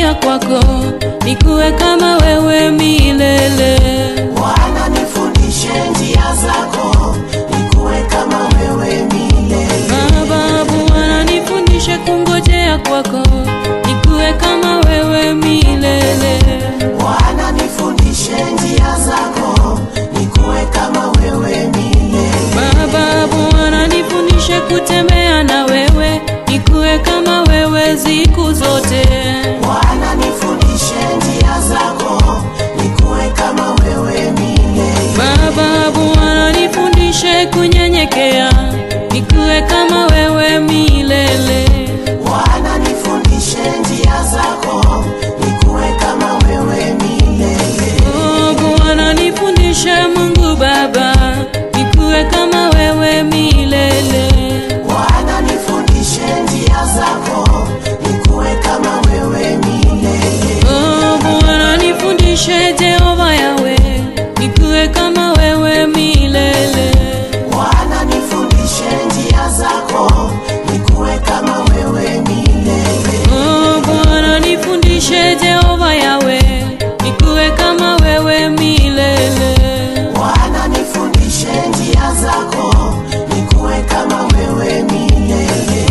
kungojea kwako nikuwe kama wewe milele. Bwana nifundishe njia zako, nikuwe kama wewe milele. Baba, Bwana nifundishe kungojea kwako nikuwe kama wewe milele. Bwana nifundishe njia zako, nikuwe kama wewe milele. Baba, Bwana nifundishe kutembea na wewe nikuwe kama wewe siku zote. Bwana nifundishe njia zako, nikuwe kama wewe milele. Baba, Bwana nifundishe kunyenyekea nikuwe kama wewe milele. Bwana nifundishe njia zako, nikuwe kama wewe milele. Oh, Bwana nifundishe Mungu Baba nikuwe kama wewe milele. Bwana nifundishe njia zako, nikuwe kama wewe milele. Oh, Bwana nifundishe Jehova Yawe nikuwe kama wewe milele. Bwana nifundishe njia zako, nikuwe kama wewe milele. Oh, Bwana nifundishe Jehova Yawe nikuwe kama wewe milele. Bwana nifundishe njia zako, nikuwe kama wewe milele.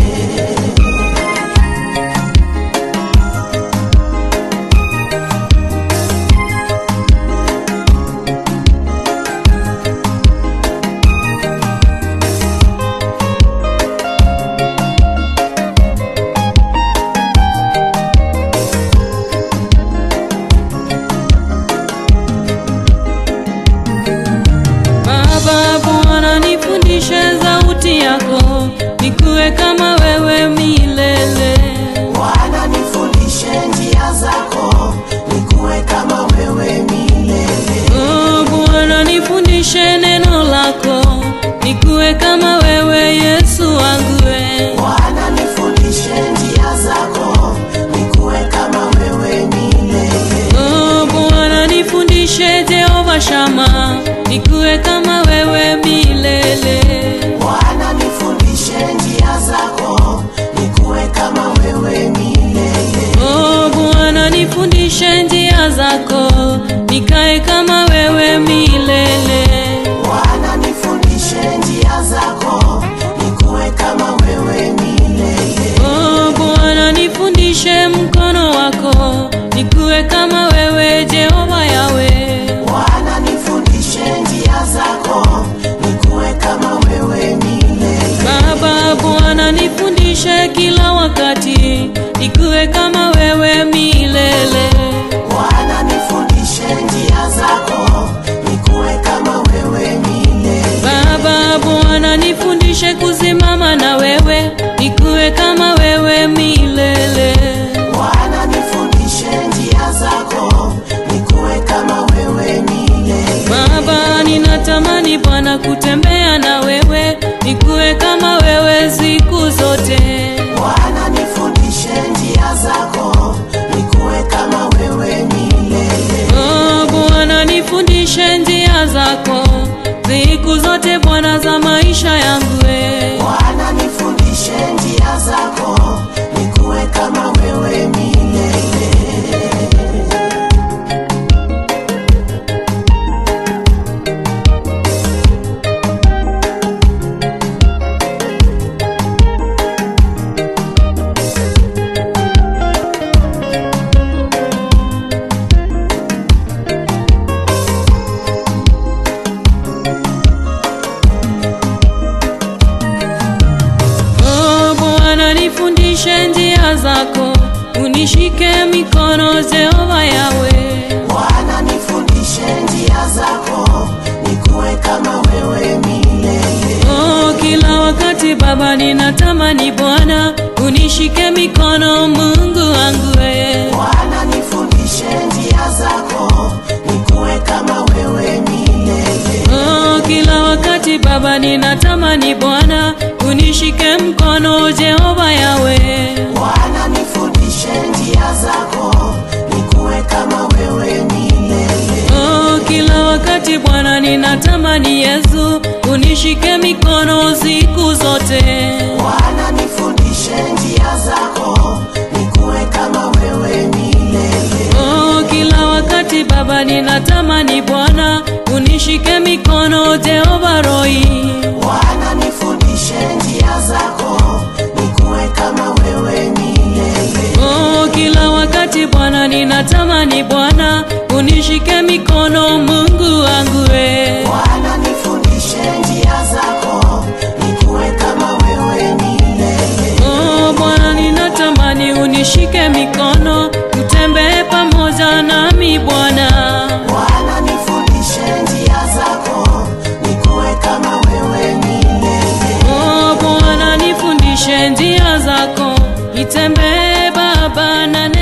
Baba, Bwana nifundishe sauti yako nikuwe kama wewe milele. Bwana nifundishe njia zako, nikuwe kama wewe milele. Oh, Bwana nifundishe neno lako nikuwe kama wewe Yesu wangu we. Bwana nifundishe njia zako, nikuwe kama wewe milele. Oh, Bwana nifundishe Jehova Shama nikuwe kama wewe milele. Bwana nifundishe njia zako, nikuwe kama wewe milele. Oh, Bwana nifundishe njia zako nikae kama wewe milele. Bwana nifundishe njia zako, nikuwe kama wewe milele. Oh, Bwana nifundishe mkono wako nikuwe kama wewe Jehova Yawe. Bwana nifundishe njia zako, nikuwe kama wewe milele. Baba, Bwana nifundishe kila wakati nikuwe kama wewe milele. Bwana nifundishe njia zako, nikuwe kama wewe milele. Baba, Bwana nifundishe kusimama na wewe nikuwe kama wewe milele. Bwana nifundishe njia zako, nikuwe kama wewe milele. Baba, ninatamani Bwana kutembea na wewe nikuwe kama wewe siku zote. Bwana nifundishe njia zako, nikuwe kama wewe milele. Oh, Bwana nifundishe njia zako siku zote Bwana za maisha yangu we. Bwana nifundishe njia zako, nikuwe kama wewe milele. Oh, Bwana nifundishe njia zako unishike mikono Jehova Yawe. Bwana nifundishe njia zako, nikuwe kama wewe milele. Oh, kila wakati Baba ninatamani Bwana unishike mikono Mungu wangu we. Bwana nifundishe njia zako, nikuwe kama wewe milele. Oh, kila wakati Baba ninatamani Bwana unishike mkono Jehova Yawe. Bwana nifundishe njia zako, nikuwe kama wewe milele. Oh, kila wakati Bwana ninatamani Yesu unishike mikono siku zote. Bwana nifundishe njia zako, nikuwe kama wewe milele. unishike mikono Jehova Roi. Bwana nifundishe njia zako, nikuwe kama wewe milele. Oh, kila wakati Bwana ninatamani Bwana unishike mikono Mungu wangu we. Bwana nifundishe njia zako, nikuwe kama wewe milele. Oh, Bwana ninatamani unishike mikono utembee pamoja nami Bwana. Bwana nifundishe njia zako, nikuwe kama wewe milele. Oh, Bwana nifundishe njia zako, nitembee Baba na